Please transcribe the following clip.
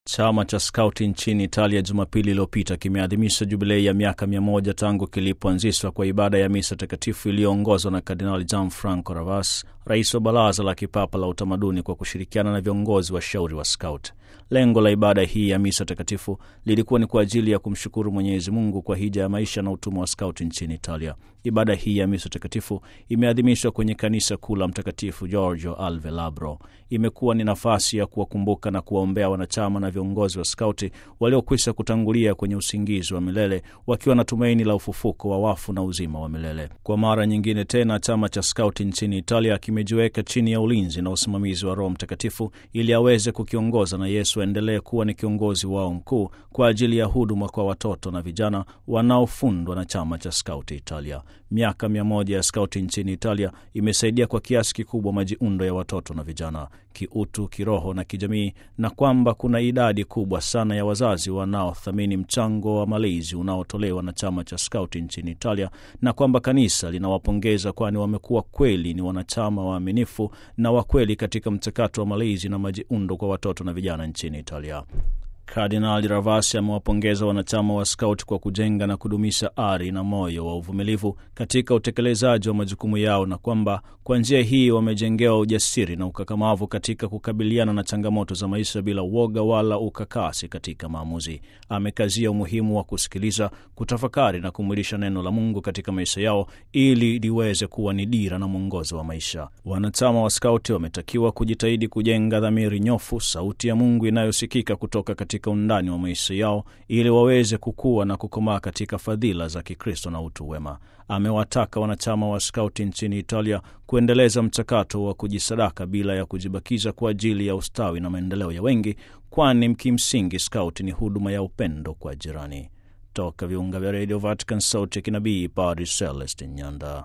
Chama cha skauti nchini Italia Jumapili iliyopita kimeadhimisha jubilei ya miaka mia moja tangu kilipoanzishwa kwa ibada ya misa takatifu iliyoongozwa na Kardinali Gianfranco Ravas, rais wa Baraza la Kipapa la Utamaduni, kwa kushirikiana na viongozi washauri wa Scout. Lengo la ibada hii ya misa takatifu lilikuwa ni kwa ajili ya kumshukuru Mwenyezi Mungu kwa hija ya maisha na utumwa wa skauti nchini Italia. Ibada hii ya misa takatifu imeadhimishwa kwenye kanisa kuu la Mtakatifu Giorgio Alve Labro. Imekuwa ni nafasi ya kuwakumbuka na kuwaombea wanachama na viongozi wa skauti waliokwisha kutangulia kwenye usingizi wa milele wakiwa na tumaini la ufufuko wa wafu na uzima wa milele. Kwa mara nyingine tena, chama cha skauti nchini Italia kimejiweka chini ya ulinzi na usimamizi wa Roho Mtakatifu ili aweze kukiongoza na Yesu aendelee kuwa ni kiongozi wao mkuu kwa ajili ya huduma kwa watoto na vijana wanaofundwa na chama cha skauti Italia. Miaka mia moja ya skauti nchini Italia imesaidia kwa kiasi kikubwa majiundo ya watoto na vijana kiutu, kiroho na kijamii, na kwamba kuna idadi kubwa sana ya wazazi wanaothamini mchango wa malezi unaotolewa na chama cha skauti nchini Italia, na kwamba kanisa linawapongeza kwani wamekuwa kweli ni wanachama waaminifu na wakweli katika mchakato wa malezi na majiundo kwa watoto na vijana nchini Italia. Kardinali Ravasi amewapongeza wanachama wa skauti kwa kujenga na kudumisha ari na moyo wa uvumilivu katika utekelezaji wa majukumu yao na kwamba kwa njia hii wamejengewa ujasiri na ukakamavu katika kukabiliana na changamoto za maisha bila uoga wala ukakasi katika maamuzi. Amekazia umuhimu wa kusikiliza, kutafakari na kumwilisha neno la Mungu katika maisha yao ili liweze kuwa ni dira na mwongozo wa maisha. Wanachama wa skauti wametakiwa kujitahidi kujenga dhamiri nyofu, sauti ya Mungu inayosikika kutoka katika undani wa maisha yao ili waweze kukua na kukomaa katika fadhila za Kikristo na utu wema. Amewataka wanachama wa skauti nchini Italia kuendeleza mchakato wa kujisadaka bila ya kujibakiza kwa ajili ya ustawi na maendeleo ya wengi, kwani kimsingi skauti ni huduma ya upendo kwa jirani. Toka viunga vya redio Vatican, sauti ya kinabii, Padre Celestin Nyanda.